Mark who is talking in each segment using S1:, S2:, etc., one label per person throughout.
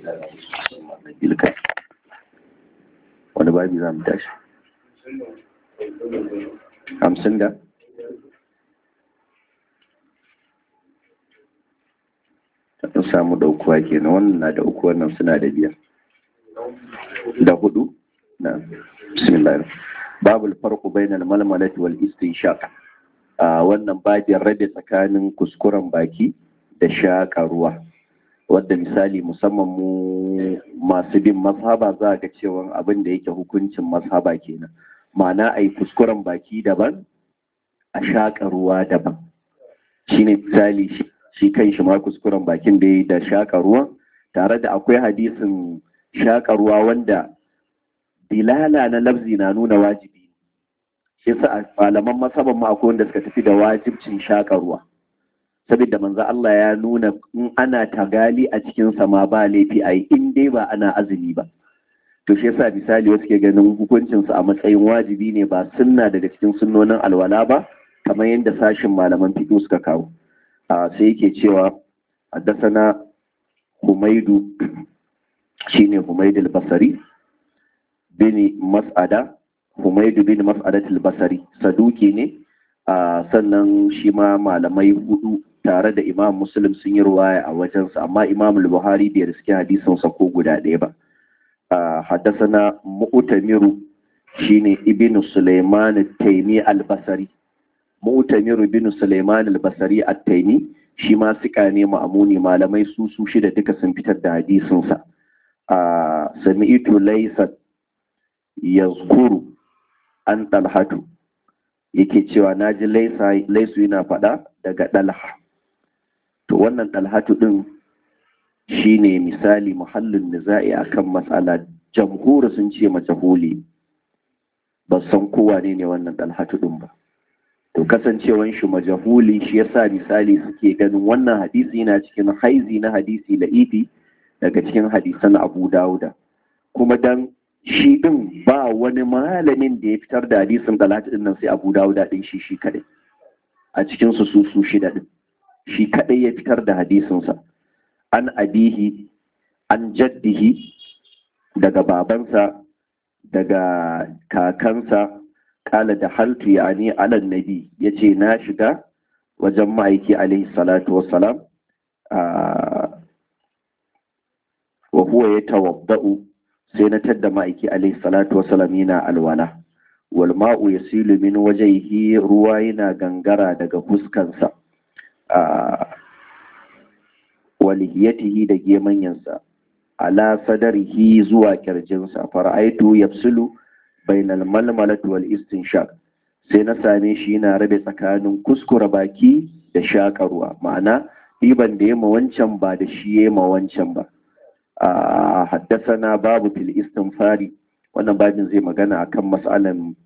S1: ilka wani babi za mu tashi hamsin da ta samu daukuwa kenan wannan na da uku wannan suna da biyar da hudu na bismillah babul farqu bainal malmalati wal istinshaq a wannan babin rabe tsakanin kuskuren baki da shaƙa ruwa wadda misali musamman mu masu bin mazhaba za ga cewa abin da yake hukuncin mazhaba kenan ma'ana a yi kuskuren baki daban a shaƙa ruwa daban shine misali shi kan shi ma kuskuren bakin da da shaƙa ruwan tare da akwai hadisin shaƙa ruwa wanda dilala na lafzi na nuna wajibi shi yasa malaman masaban ma akwai wanda suka tafi da wajibcin shaƙa ruwa saboda manzo Allah ya nuna in ana tagali a cikin sama ba laifi ai in dai ba ana azumi ba to shi yasa misali wasu ke ganin hukuncin su a matsayin wajibi ne ba sunna daga cikin sunnonin alwala ba kamar yadda sashin malaman fiqh suka kawo a sai yake cewa haddasana Humaidu shine Humaid al-Basri bin Mas'ada Humaidu bin Mas'adat al-Basri saduki ne sannan shi ma malamai hudu tare da imam muslim sun yi ruwaya a wajensa amma imam buhari bai riske hadisinsa ko guda ɗaya ba haddasana mu'tamiru shine ibnu sulaiman taimi albasari mu'tamiru ibnu sulaiman albasari at-taimi shi ma sika ne ma'amuni malamai su su shida duka sun fitar da hadisinsa sami'tu laysa yazkuru an talhatu yake cewa na ji laisu yana faɗa daga ɗalha to wannan ɗalhatu ɗin shi ne misali muhallin niza'i a kan matsala jamhuri sun ce majahuli ba san kowa ne ne wannan ɗalhatu ɗin ba to kasancewan shi majahuli shi yasa misali suke ganin wannan hadisi yana cikin haizi na hadisi la'ifi daga cikin hadisan abu dawuda kuma dan shi ɗin ba wani malamin da ya fitar da hadisin talata ɗin nan sai abu dawuda ɗin shi shi kaɗai a cikin su su su shida ɗin shi kaɗai ya fitar da hadisinsa an abihi an jaddihi daga babansa daga kakansa kala da haltu ya ne alan nabi ya ce na shiga wajen ma'aiki alaihi salatu wassalam wa huwa ya tawabba'u sai na tadda ma'aiki alaihi salatu wasalam yana alwala wal ma'u yasilu min wajhihi ruwa yana gangara daga fuskansa walihiyatihi da gemanyansa ala sadarihi zuwa kirjinsa fara'aitu yafsulu bainal malmalati wal istinshaq sai na same shi yana rabe tsakanin kuskura baki da shaƙa ruwa ma'ana ɗiban da ya ma wancan ba da shi ya ma wancan ba haddasana babu fil istinfari wannan babin zai magana akan matsalan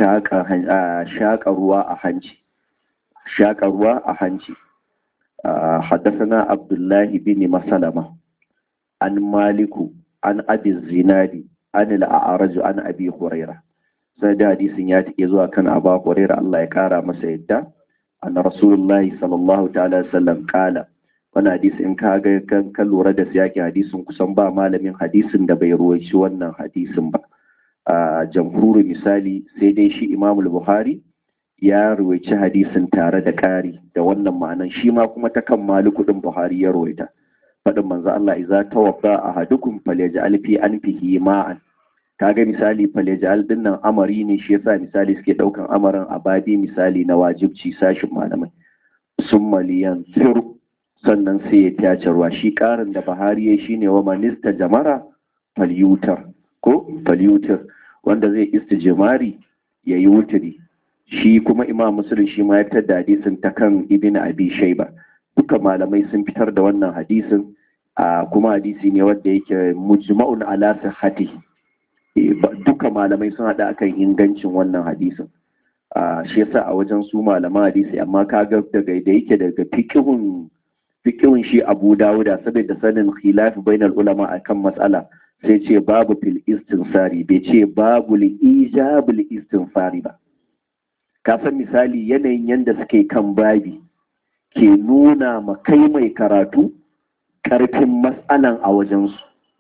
S1: shaƙa ruwa a hanci shaƙa ruwa a hanci haddasana abdullahi bin masalama an maliku an abi zinadi an al'araju an abi huraira sai da hadisin ya take zuwa kan aba huraira Allah ya kara masa yadda an rasulullahi sallallahu ta'ala sallam kala wani hadisi in ka ga kan lura da siyaki hadisin kusan ba malamin hadisin da bai ruwaici wannan hadisin ba a jamhuri misali sai dai shi imamul buhari ya ruwaici hadisin tare da ƙari da wannan ma'anan shi ma kuma ta kan maliku din buhari ya ruwaita faɗin manzo Allah iza tawaffa ahadukum falyaj'al fi anfihi ma'an kaga misali falyaj'al din nan amari ne shi yasa misali suke daukan amarin abadi misali na wajibci sashin malamai summa liyanzur sannan sai ya tace ruwa shi karin da Buhari ya shine wa manista jamara falyutar ko falyutar wanda zai istijmari yayi wuturi shi kuma Imam Muslim shi ma ya fitar da hadisin ta kan Ibn Abi Shayba duka malamai sun fitar da wannan hadisin a kuma hadisi ne wanda yake mujma'un ala sihhati duka malamai sun hada akan ingancin wannan hadisin shi yasa a wajen su malaman hadisi amma kaga daga da yake daga fiqhun fikihun shi abu dawuda saboda sanin khilafi bainal ulama akan matsala sai ce babu fil istinsari bai ce babu li ijabul istinsari ba ka san misali yanayin yanda suke kan babi ke nuna ma kai mai karatu karfin matsalan a wajensu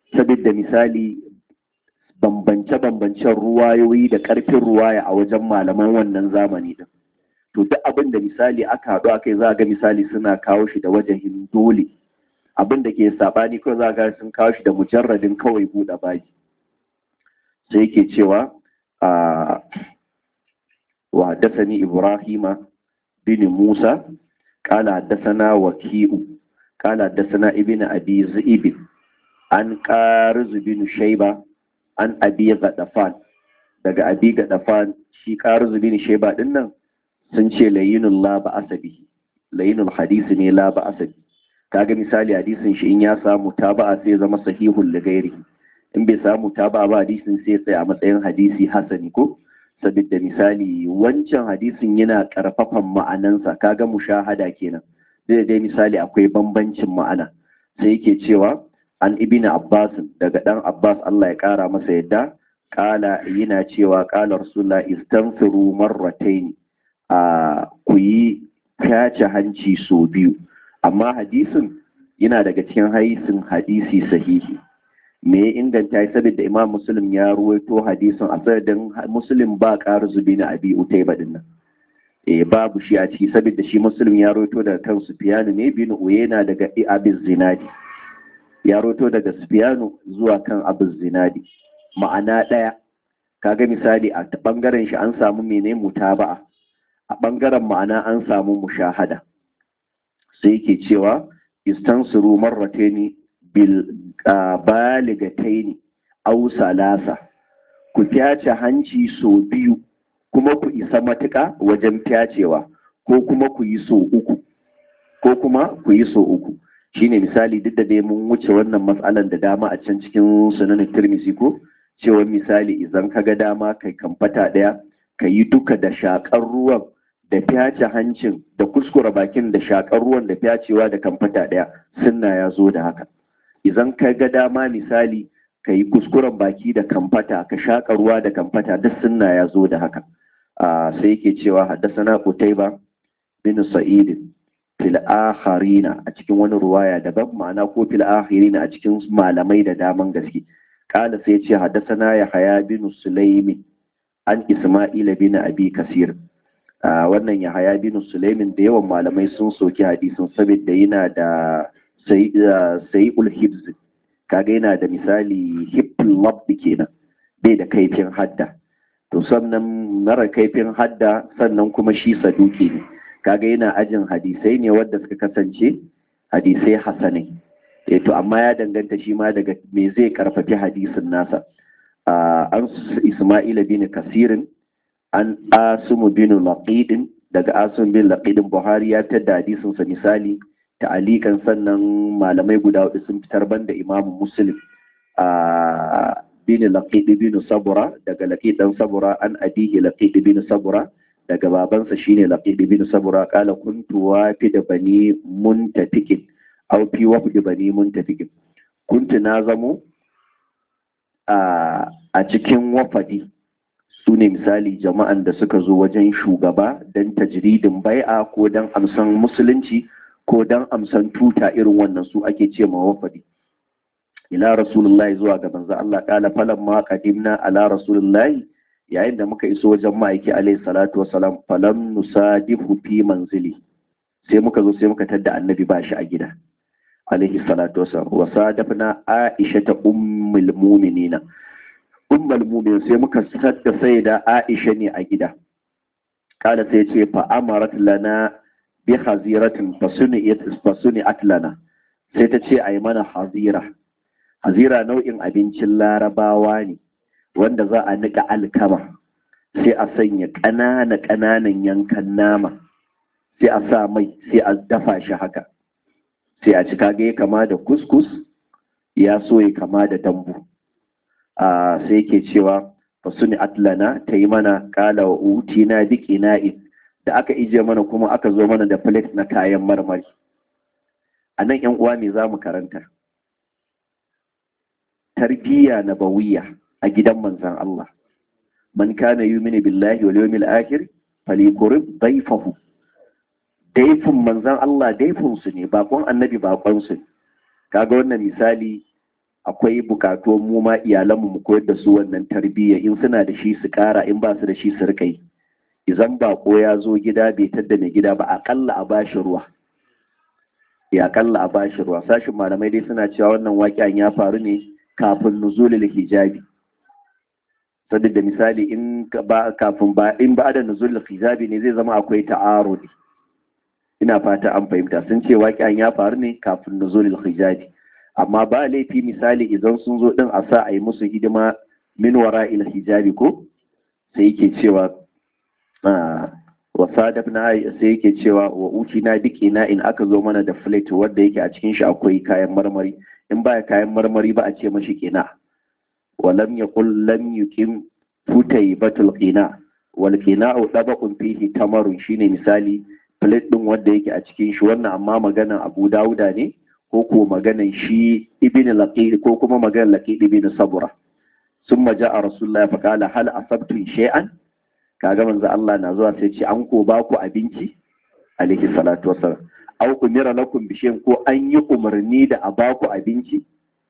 S1: saboda misali bambance-bambancen ruwayoyi da ƙarfin ruwaya a wajen malaman wannan zamani din to duk abin da misali aka haɗu akai za ga misali suna kawo shi da wajahin dole abin da ke saɓani kawai za ga sun kawo shi da mujarradin kawai buɗe baki sai yake cewa a wa haddasani ibrahima bin musa قال حدثنا وكيء قال حدثنا ابن ابي ذئب عن قارز بن شيبه عن ابي غدفان daga abi gadafan shi qaruz bin shayba din nan sun ce layinul la ba asabi layinul hadisi ne la ba asabi kaga misali hadisin shi in ya samu taba'a sai zama sahihul ligairi in bai samu taba'a ba hadisin sai tsaya a matsayin hadisi hasani ko saboda misali wancan hadisin yana karfafan ma'anansa kaga mushahada kenan zai dai misali akwai bambancin ma'ana sai yake cewa an ibn abbas daga dan abbas Allah ya kara masa yadda kala yana cewa kala rasulullah istanfiru marratayn a ku yi kace hanci so biyu amma hadisin yana daga cikin hadisin hadisi sahihi me ya inganta ya saboda imam muslim ya ruwaito hadisin a sanadin muslim ba ƙara zubi na abi utai baɗin nan eh babu shi a ciki saboda shi muslim ya ruwaito daga kan sufiyanu ne bin uyena daga abin zinadi ya ruwaito daga sufiyanu zuwa kan abin zinadi ma'ana ɗaya kaga misali a ɓangaren shi an samu mene mutaba'a a ɓangaren ma'ana an samu mushahada sai yake cewa istansuru marrataini bil baligataini aw salasa ku fyace hanci so biyu kuma ku isa matuƙa wajen fyacewa ko kuma ku yi so uku ko kuma ku yi so uku shine misali duk da dai mun wuce wannan matsalan da dama a can cikin sunan tirmisi ko cewa misali idan ka ga dama kai kamfata ɗaya ka yi duka da shakar ruwan da fyace hancin da kuskura bakin da shakar ruwan da fyacewa da kamfata ɗaya sunna ya zo da haka idan ka ga dama misali ka yi kuskuren baki da kamfata ka shaƙa ruwa da kamfata duk sunna ya zo da haka sai yake cewa haddasana Qutayba bin Sa'id fil akharina a cikin wani ruwaya daban ma'ana ko fil akhirina a cikin malamai da daman gaske kala sai ce haddasana Yahaya bin Sulaimin an Isma'ila bin Abi Kasir wannan Yahaya bin Sulaimin da yawan malamai sun soki hadisin saboda yana da sai ulhibz kaga yana da misali hippin labbi kenan bai da kaifin hadda to sannan mara kaifin hadda sannan kuma shi saduki ne kaga yana ajin hadisai ne wadda suka kasance hadisai hasanai eh to amma ya danganta shi ma daga me zai karfafi hadisin nasa an isma'ila bin kasirin an asumu bin laqidin daga asun bin laqidin buhari ya tada hadisin sa misali ta'alikan sannan malamai guda hudu sun fitar banda imamu muslim a bin laqid bin sabura daga laqid dan sabura an abihi laqid bin sabura daga babansa shine laqid bin sabura kala kuntu wafi da bani muntafikin aw fi wafi bani muntafikin kuntu na zamo a cikin wafadi su ne misali jama'an da suka zo wajen shugaba don tajridin bai'a ko don amsan musulunci ko dan amsan tuta irin wannan su ake ce ma wafadi ila rasulullahi zuwa ga manzo Allah kala falan ma qadimna ala rasulullahi yayin da muka iso wajen ma'aiki alaihi salatu wassalam falam nusadifu fi manzili sai muka zo sai muka tadda annabi ba shi a gida alaihi salatu wassalam wa sadafna aisha ta ummul mu'minina ummul mu'minin sai muka tadda sayyida aisha ne a gida kala sai ce fa amarat lana bi haziratin fasuni atlana sai ta ce a yi mana hazira hazira nau'in abincin larabawa ne wanda za a nika alkama sai a sanya ƙanana ƙananan yankan nama sai a sa mai sai a dafa shi haka sai a cika ga ya kama da kuskus ya so ya kama da dambu sai ke cewa fasuni atlana ta yi mana kala wa uti na biki na'in da aka ije mana kuma aka zo mana da plate na kayan marmari a nan yan uwa ne za mu karanta tarbiyya na bawiya a gidan manzan Allah man kana yumini billahi wal yawmil akhir falyakurib dayfahu daifin manzan Allah daifin su ne bakon annabi bakon su kaga wannan misali akwai bukatu mu ma iyalanmu mu koyar da su wannan tarbiyya in suna da shi su kara in ba su da shi su rika yi idan bako ya zo gida bai tadda mai gida ba akalla a bashi ruwa ya akalla a bashi ruwa sashin malamai dai suna cewa wannan waƙiyan ya faru ne kafin nuzulul hijabi sadda da misali in ba kafin ba in ba da nuzulul hijabi ne zai zama akwai ta'arudi ina fata an fahimta sun ce waƙiyan ya faru ne kafin nuzulul hijabi amma ba laifi misali idan sun zo din a sa a yi musu hidima min wara ila hijabi ko sai yake cewa wa sadafna sai yake cewa wa uti na duk ina in aka zo mana da plate wanda yake a cikin shi akwai kayan marmari in baya kayan marmari ba a ce mashi kina wa lam yaqul lam yuqim futai batul qina wal qina'u dabaqun fihi tamarun shine misali plate din wanda yake a cikin shi wannan amma maganan Abu Dawuda ne ko ko maganan shi ibn laqid ko kuma maganan laqid ibn sabura summa ja'a rasulullahi fa qala hal asabtum shay'an kaga manzo Allah na zuwa sai ce an ko ba ku abinci alaihi salatu wassalam aw kumira lakum bi shay'in ko an yi umarni da a ba ku abinci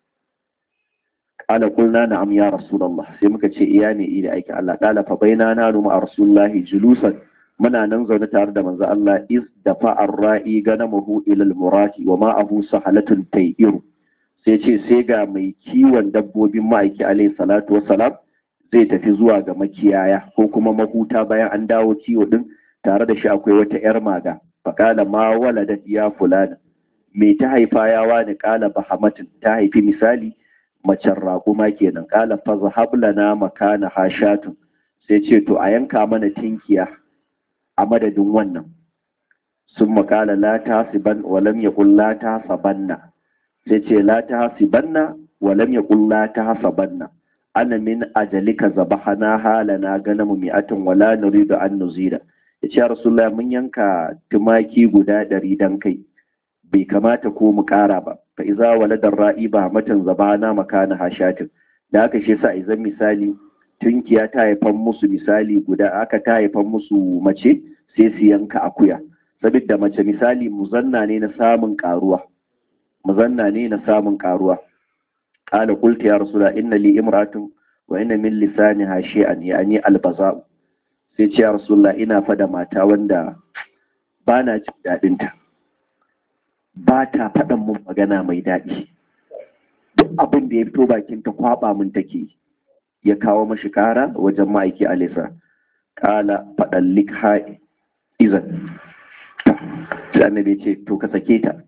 S1: qala qulna na'am ya rasulullah sai muka ce iya ne ida aiki Allah qala fa baina na nu ma rasulullahi julusan muna nan zaune tare da manzo Allah iz dafa ar-ra'i ganamahu ila al-murati wa ma'ahu sahalatun tayyiru sai ce sai ga mai kiwon dabbobin ma'aiki alaihi salatu wassalam zai tafi zuwa ga makiyaya ko kuma mahuta bayan an dawo kiwo din tare da shi akwai wata yar maga faƙala ma waladat ya fulana me ta haifa ya wani ƙala bahamatin ta haifi misali macen raƙuma kenan ƙala fa zahab lana makana hashatun sai ce to a yanka mana tinkiya a madadin wannan sun makala la ta siban walam ya la ta sabanna sai ce la ta sibanna walam ya la ta sabanna ana min ajalika zabahana halana ganamu mi'atin wala nuridu an nuzida ya ce rasulullah mun yanka tumaki guda ɗari dan kai bai kamata ko mu ƙara ba fa iza waladar ra'i ba matan zabana makana hashatin da aka shi sa izan misali tunkiya ta haifan musu misali guda aka ta haifan musu mace sai su yanka akuya saboda mace misali muzanna ne na samun karuwa muzanna ne na samun karuwa qala qultu ya rasula inna li imratun wa inna min lisaniha shay'an yani albaza sai ce ya rasulullah ina fada mata wanda ba na jin dadin ta ba ta faɗan mun magana mai daɗi duk abin da ya fito bakin ta kwaba mun take ya kawo mashi kara wajen ma'aiki alisa kala faɗan likha izan sai annabi ce to ka sake ta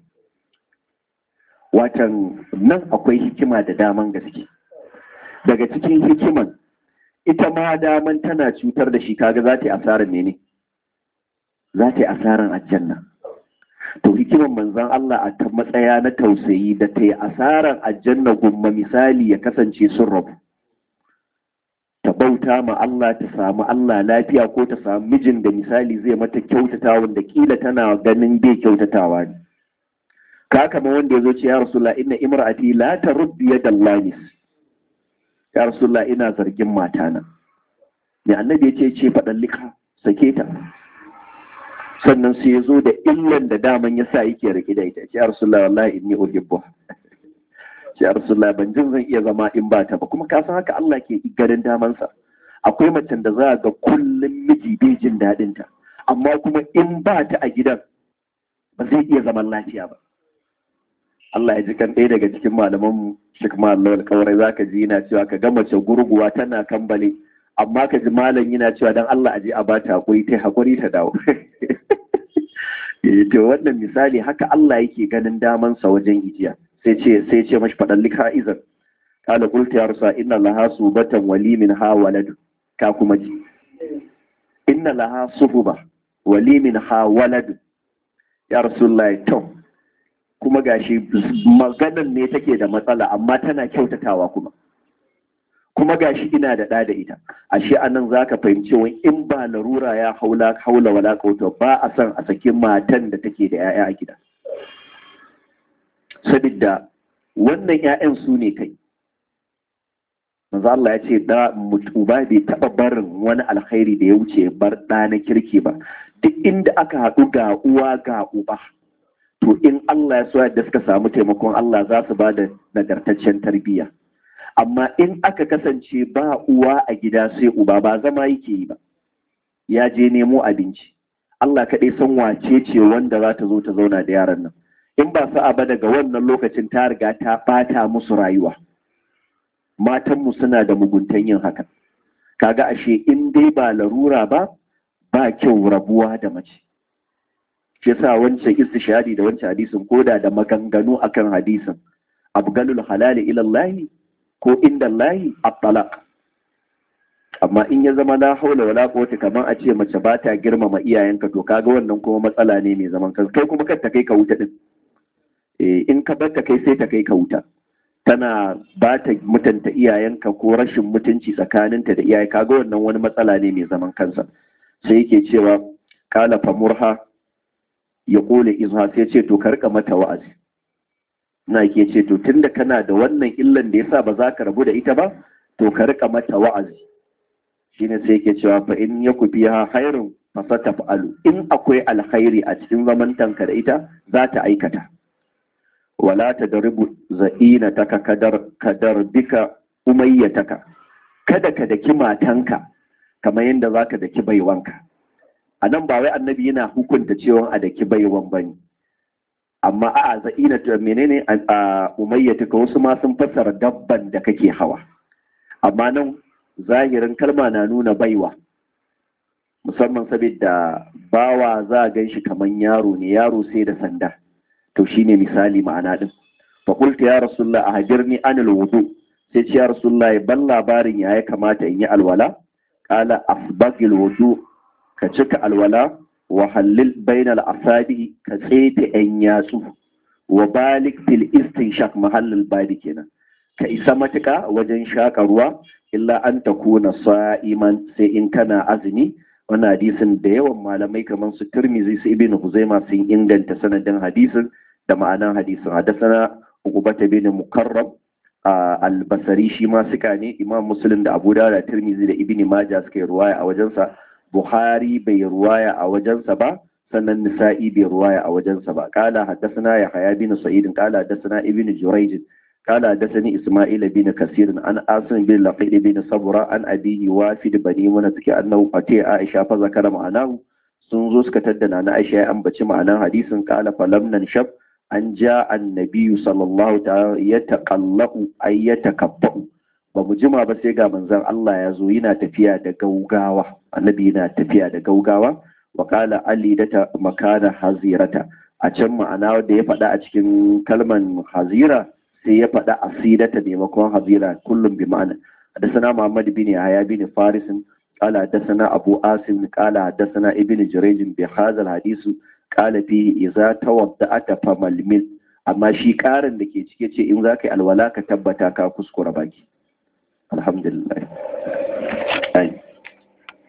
S1: watan nan akwai hikima da daman gaske daga cikin hikiman ita ma daman tana cutar da shi kaga za ta yi asarar mene za ta yi asarar aljanna to hikiman manzon Allah a ta matsaya na tausayi da ta yi asarar aljanna gumma misali ya kasance sun rabu ta bauta ma Allah ta samu Allah lafiya ko ta samu mijin da misali zai mata kyautata wanda kila tana ganin bai kyautatawa ne ka kama wanda ya zo ce ya rasulullah inna imra'ati la taruddu yadallahi ya rasulullah ina zargin matana ne annabi ya ce ce faɗan lika sake ta sannan sai ya zo da illan da daman ya sa yake rike da ita ce ya rasulullah wallahi inni uhibbu ce ya rasulullah ban jin zan iya zama in ba ta ba kuma ka san haka Allah ke garin damansa akwai macen da za ga kullum miji bai jin daɗin ta amma kuma in ba ta a gidan ba zai iya zaman lafiya ba Allah ya ji kan ɗaya daga cikin malaman mu Sheikh Mallam Alƙawarai zaka ji yana cewa ka ga mace gurguwa tana kambale amma ka ji malam yana cewa dan Allah aje a bata hakuri ta hakuri ta dawo to wannan misali haka Allah yake ganin daman sa wajen ijiya sai ce sai ce mashi fadan lika izan qala qultu ya rasul inna laha subatan wali min ha walad ka kuma ji inna laha suhuba wali min ha walad ya rasulullahi to kuma gashi maganan ne take da matsala amma tana kyautatawa kuma kuma gashi ina da ɗa da ita ashe anan zaka fahimci wani in ba larura ya haula haula wala kauta ba a san a saki matan da take da 'ya'ya a gida sabidda wannan 'ya'yan su ne kai manzo Allah ya ce da uba bai taɓa barin wani alkhairi da ya wuce bar ɗa na kirki ba duk inda aka haɗu ga uwa ga uba to in Allah ya so yadda suka samu taimakon Allah za su ba da nagartaccen tarbiyya amma in aka kasance ba uwa a gida sai uba ba zama yake yi ba ya je nemo abinci Allah kaɗai san wace ce wanda za ta zo ta zauna da yaran nan in ba sa'a ba daga wannan lokacin ta riga ta ɓata musu rayuwa matanmu suna da muguntan yin haka kaga ashe in dai ba larura ba ba kyau rabuwa da mace shi yasa wancan istishadi da wancan hadisin koda da maganganu akan hadisin abgalul halali ila Allah ko inda Allah at-talaq amma in ya zama la haula wala quwwata kamar a ce mace ba ta girmama iyayenka to kaga wannan kuma matsala ne mai zaman kansa kai kuma kar ta kai ka wuta din eh in ka bar ta kai sai ta kai ka wuta tana ba ta mutunta iyayenka ko rashin mutunci tsakaninta da iyaye kaga wannan wani matsala ne mai zaman kansa sai yake cewa kala famurha ya kole izha sai ce to karka mata wa'azi na ke ce to tunda kana da wannan illan da yasa ba za ka rabu da ita ba to ka rika mata wa'azi shine sai yake cewa fa in yaku fiha khairun fa sataf'alu in akwai alkhairi a cikin zamantanka da ita za ta aikata wala tadribu za'inataka kadar kadar bika umayyataka kada ka daki matanka kamar yadda zaka daki baiwanka a nan ba wai annabi yana hukunta cewa a daki baiwan bane amma a za'ina ta menene a umayyataka wasu ma sun fassara dabban da kake hawa amma nan zahirin kalma na nuna baiwa musamman saboda bawa za a gan shi kamar yaro ne yaro sai da sanda to shine misali ma'ana din fa qultu ya rasulullah ahdirni anil wudu sai ce ya rasulullah ban labarin ya ya kamata in yi alwala qala asbagil wudu ka cika alwala wa hallil bainal asabi ka tsefe yan yatsu wa balik fil istinshaq mahallul badi kenan ka isa matuka wajen shaka ruwa illa an takuna sa'iman sai in kana azumi wannan hadisin da yawan malamai kamar su Tirmidhi su Ibn Huzaima sun inganta sanadin hadisin da ma'anan hadisin hadasana Uqbata bin Mukarram al-Basri shi ma suka ne Imam Muslim da Abu Dawud da Tirmidhi da Ibn Majah suka yi ruwaya a wajensa Buhari bai ruwaya a wajensa ba sannan Nisa'i bai ruwaya a wajensa ba kala hadasana Yahya bin Sa'id kala hadasana Ibn Jurayj قال حدثني اسماعيل بن كثير عن عاصم بن لقيد بن صبرا عن ابيه وافد بني منتك انه اتي عائشه فذكر معناه sun zo suka taddana na Aisha ya ambaci ma'anar hadisin kala falam nan shab an ja annabiyu sallallahu ta'ala ya taqallahu ay ya takabbau ba mu jima ba sai ga manzon Allah ya zo yana tafiya da gaugawa annabi yana tafiya da gaugawa wa qala ali da ta makana hazirata a can ma'ana da ya faɗa a cikin kalman hazira sai ya faɗa asidata maimakon hazira kullum bi ma'ana حدثنا محمد بن يحيى بن فارس قال حدثنا أبو آسم قال حدثنا ابن جريج بهذا الحديث قال فيه إذا توضأت فململ amma shi ƙarin da ke cike ce in za ka yi alwala ka tabbata ka kuskura baki alhamdulillah